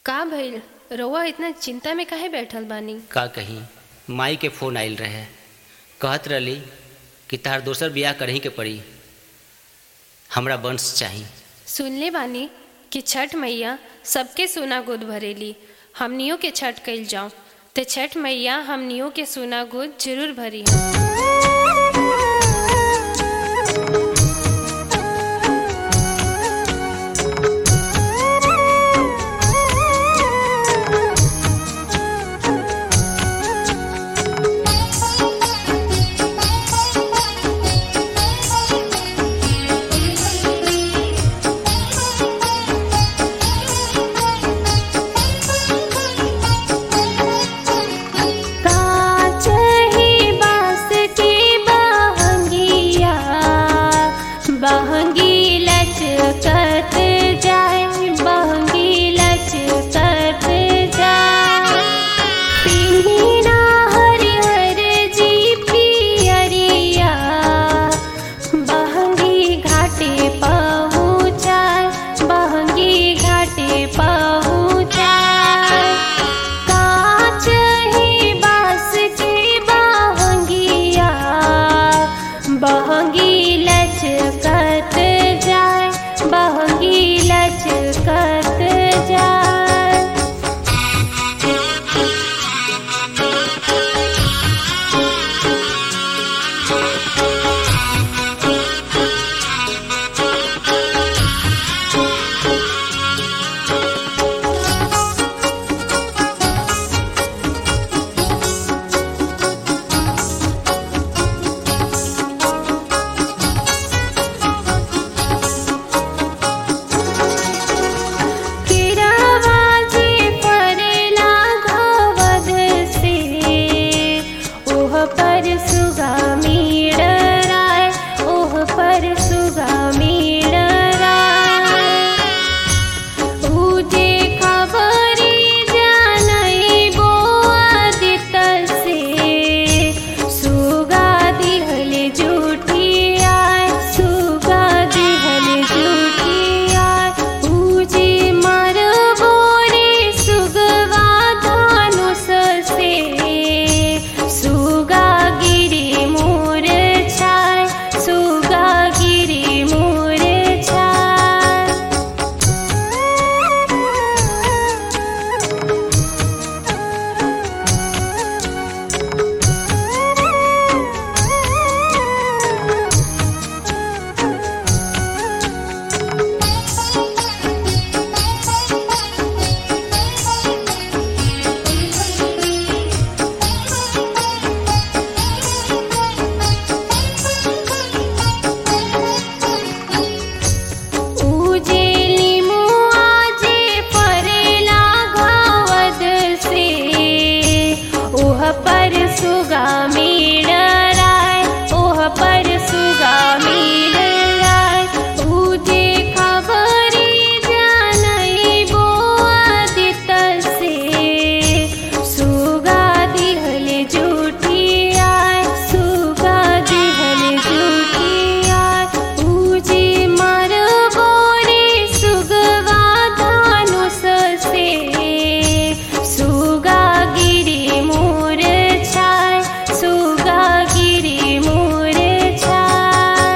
का भइल रउआ इतना चिंता में काहे बैठल बानी का कहीं माई के फोन आइल रहे कहत रहली कि तार दोसर बियाह करही के पड़ी हमरा वंश चाही सुनले बानी कि छठ मैया सबके सोना गोद भरेली हमनियों के छठ कइल जाऊं ते छठ मैया हमनियों के सोना गोद जरूर भरी है काच ही बास की बहंगिया बहंगी लचकत जाए बहंगी लचकत जाए पिन्हिना हरिहर जी पियरिया बहंगी घाटे पहुँचाए बहंगी घाटे पहुँचाए काच ही बास की बहंगिया बहंगी लचकत जाए बहंगी लचकत जाए किरावाजी परेला घवद से ओह पर सुगामी डराय ओह पर सुगामी डराय उजे खबरी जानई बो आदित से सुगा दिहल जूठी आय सुगा दिहल जूठी आय उजे मर बोरे सुगवा धानुष से सुगा गिरी मोर छाय सुगा गिरी मोर छाय उजेली मुआजे परेला घावद से ओह पर सुगामी डराय ओह पर सुगामी डराय उजे खबरी जानई बो आदित से सुगा दिहल जूठी आय सुगा दिहल जूठी आय उजे मर बोरे सुगवा धानुष से सुगा गिरी मोर छाय सुगा गिरी मोर छाय